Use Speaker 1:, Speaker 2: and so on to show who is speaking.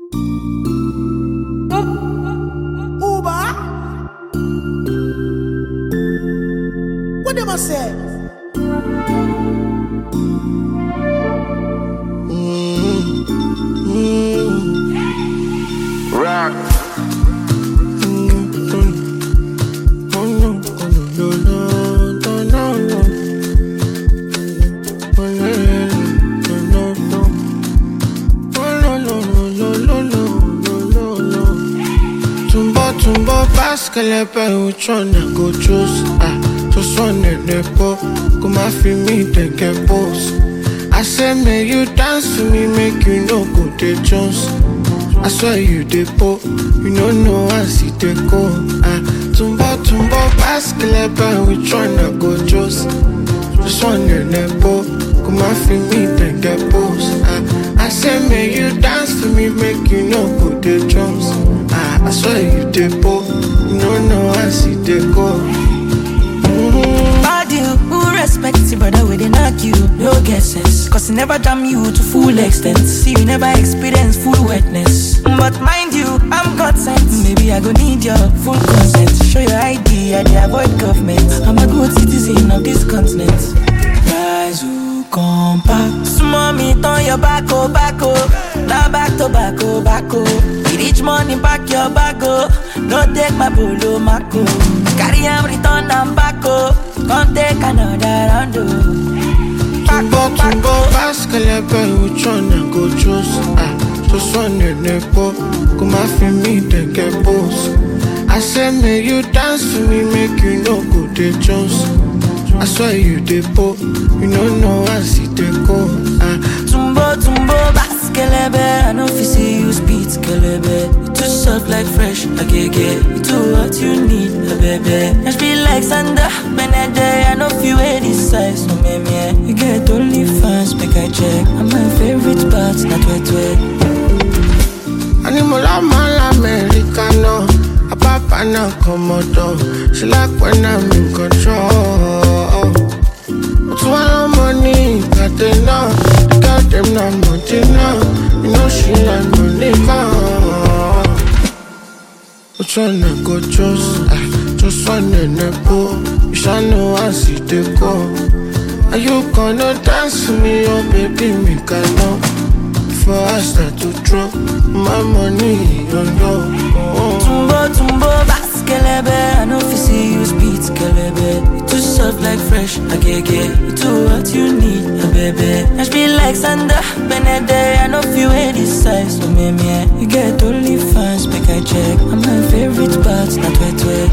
Speaker 1: Uber. What them a say?
Speaker 2: Rock.
Speaker 3: Tumbo tumbo baskelebe which one I go choose? Ah, just one in the po, go my feel me they get boss. I say make you dance to me, make you no go the Jones. I swear you the po, you no know I see the go. Ah, tumbo tumbo baskelebe which one I go choose? Just one in the po, go my feel me they get boss. Ah, I say make you dance for me, make you no go the drums. Ah, I swear you the po, you no know I see the go.
Speaker 4: Bad you, who respects you, brother, we they knock you, no guesses. Cause he never damn you to full extent. See, you never experience full wetness. But mind you, I'm God sent. Maybe I go need your full consent. Show your ID, I dey avoid government. I'm a good citizen of this continent. Rise, who come back. Small me, turn your back, oh, back, oh. Now back to back, oh, back, oh. You reach money, back your back, oh. No take my polo, Marco. Carry am, return am back, oh. Come take another round, oh. Back,
Speaker 3: Tumbo
Speaker 4: oh, back,
Speaker 3: tumbo
Speaker 4: oh.
Speaker 3: baskelebe which one I go choose? Ah, just one in the po, go my feel me they get boss. I say make you dance for me, make you no go the Jones. I swear you the po, you no know I see the go. Ah,
Speaker 4: Tumbo, tumbo, baskelebe I know if you see you speed, kelebe You too soft like fresh, agege You too what you need, a baby I feel like Sandra, Benede I know if you wear this size, no me me You get only fans, make I check And my favorite part, not wet wet
Speaker 3: Animal mal americano, a papa na komodo. She like when I'm in control. But one money, got enough. Got them not money now. You know she like money more. Which one I go choose? Ah, just one in the pool. You shall know I see the go. Are you gonna dance for me, oh baby, me can know. Before I start to drop my money on you. Oh.
Speaker 4: Tumbo, tumbo, baskelebe I know if you see you speed, kelebe You too soft like fresh, agege You too what you need, a baby I feel like Sandra, Benede I know if you wear this size, no me me You get only fans, make I check And my favorite part, not wet wet